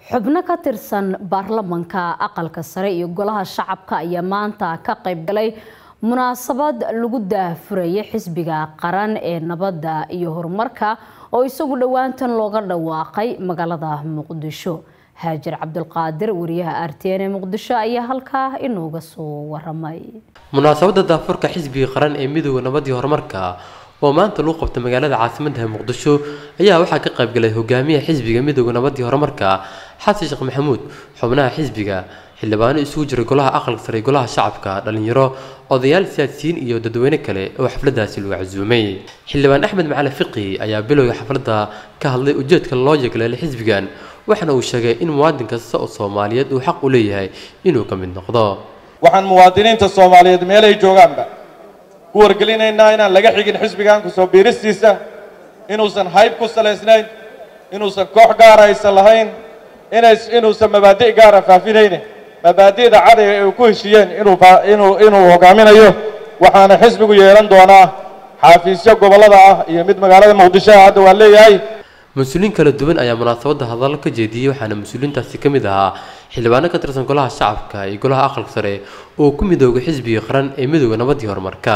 xubno ka tirsan baarlamanka aqalka sare iyo golaha shacabka ayaa maanta ka qayb galay munaasabad lagu daahfuraya xisbiga qaran ee nabadda iyo horumarka oo isagu dhowaantan looga dhawaaqay magaalada muqdisho haajir cabdulqaadir wariyaha r t n ee muqdisho ayaa halkaa inooga soo waramay munaasabada daafurka xisbiga qaran ee midooda nabadii horumarka oo maanta lagu qabta magaalada caasimadda muqdisho ayaa waxaa ka qaybgalay hogaamiyaha xisbiga midooda nabadii horumarka xasan sheekh maxamuud xubnaha xisbiga xildhibaano isugu jiray golaha aqalka sare golaha shacabka dhalinyaro odayaal siyaasiyiin iyo dadweyne kale oo xafladaasi lagu casuumay xildhibaan axmed macali fiqi ayaa bilowga xafladda ka hadlay ujeedka loo yeegleelay xisbigan waxaana uu sheegay in muwaadin kasta oo soomaaliyeed uu xaq u leeyahay inuu ka mid noqdo waxaan muwaadiniinta soomaaliyeed meelay joogaanba ku wargelinaynaa inaan laga xigin xisbigan kusoo biiristiisa inuusan hayb ku salaysnayn inuusan koox gaara aysan lahayn inays inuusan mabaadi' gaara faafinayne mabaadi'da cadayga ay ku heshiiyeen inuu inuu inuu hogaaminayo waxaana xisbigu yeelan doonaa xaafiisyo gobollada ah iyo mid magaalada muqdisho ah hadda waan leeyahay mas-uuliyiin kala duwan ayaa munaasabadda hadallo ka jeediyey waxaana mas-uuliyiintaasi ka mid ahaa xildhibaano ka tirsan golaha shacabka iyo golaha aqalka sare oo ku midoogay xisbiga qaran ee midooda nabadii horumarka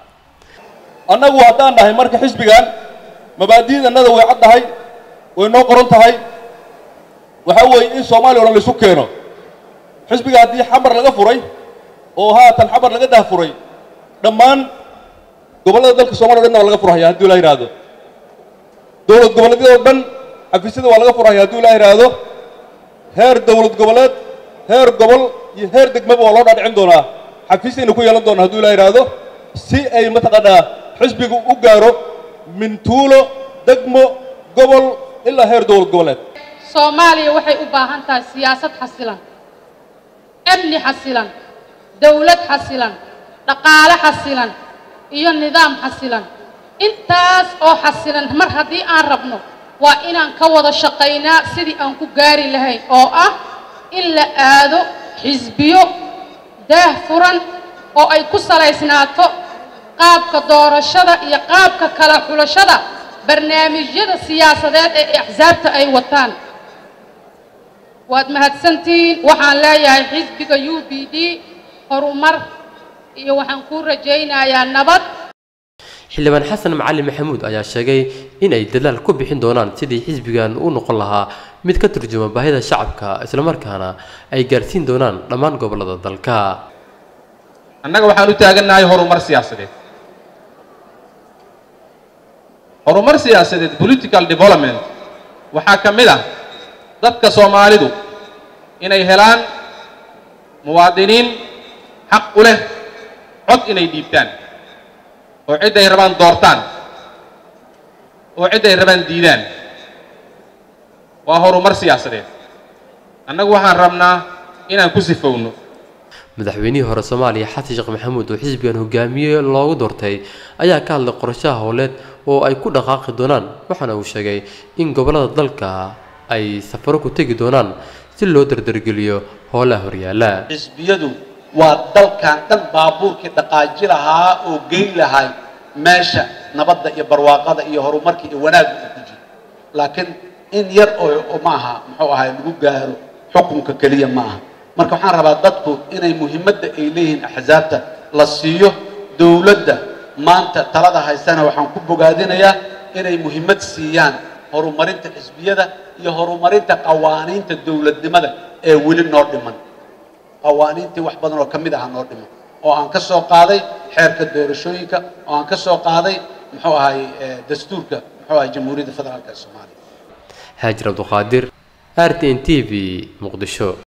annagu haddaan dhahay marka xisbigan mabaadi'dannada way cad tahay way noo qoran tahay waxaa weeye in soomaaliya o dhan laisu keeno xisbiga haddii xamar laga furay oo haatan xamar laga dahfuray dhammaan gobollada dalka somaliya o dhanna waa laga furhaya haddii la yidhaahdo dowlad goboleedyada o dhan xafiisyada waa laga furhaya haddii la yidhaahdo heer dowlad goboleed heer gobol iyo heer degmaba waa loo dhaadhicin doonaa xafiisyayna ku yeelan doonaa haddii la yidhaahdo si ay mataqaanaa xisbigu u gaaro min tuulo degmo gobol ilaa heer dowlad goboleed soomaaliya waxay u baahan tahay siyaasad xasilan amni xasilan dawlad xasilan dhaqaale xasilan iyo nidaam xasilan intaas oo xasilan mar haddii aan rabno waa inaan ka wada shaqaynaa sidii aan ku gaari lahayn oo ah in la aado xisbiyo daah furan oo ay ku salaysnaato qaabka doorashada iyo qaabka kala xulashada barnaamijyada siyaasadeed ee axsaabta ay wataan waad mahadsantihiin waxaan leeyahay xisbiga u b d horumar iyo waxaan kuu rajaynayaa nabad xildhibaan xasan macali maxamuud ayaa sheegay in ay dadaal ku bixin doonaan sidii xisbigan u noqon lahaa mid ka turjuma baahida shacabka islamarkaana ay gaarsiin doonaan dhammaan gobollada dalka annaga waxaan u taagannahay horumar siyaasadeed horumar siyaasadeed political development waxaa ka mid ah dadka soomaalidu inay helaan muwaadiniin xaq u leh cod inay dhiibtaan oo cidday rabaan doortaan oo cidday rabaan diidaan waa horumar siyaasadeed annagu waxaan rabnaa inaan ku sifowno madaxweynihii hore soomaaliya xasan sheekh maxamuud oo xisbigan hogaamiye loogu doortay ayaa ka hadlay qorashaha howleed oo ay ku dhaqaaqi doonaan waxaana uu sheegay in gobollada dalka ay safaro ku tegi doonaan si loo dardargeliyo howlaha horyaala xisbiyadu waa dalkan dhan baabuurkii dhaqaaji lahaa oo geyn lahay meesha nabadda iyo barwaaqada iyo horumarka iyo wanaagga uu ku jiro laakiin in yar oo maaha muxuu ahay lagu gaaro xukunka keliya ma aha marka waxaan rabaa dadku inay muhiimadda ay leeyihiin axsaabta la siiyo dowladda maanta talada haysana waxaan ku bogaadinayaa inay muhiimad siiyaan horumarinta xisbiyada iyo horumarinta qawaaniinta dowladnimada ee weli noo dhiman qawaaniintii wax badan oo ka mid aha noo dhiman oo aan ka soo qaaday xeerka doorashooyinka oo aan ka soo qaaday muxuu ahay dastuurka muxuu ahay jamhuuriyadda federaalka ee soomaaliya haajir cabduqaadir r t n t v muqdisho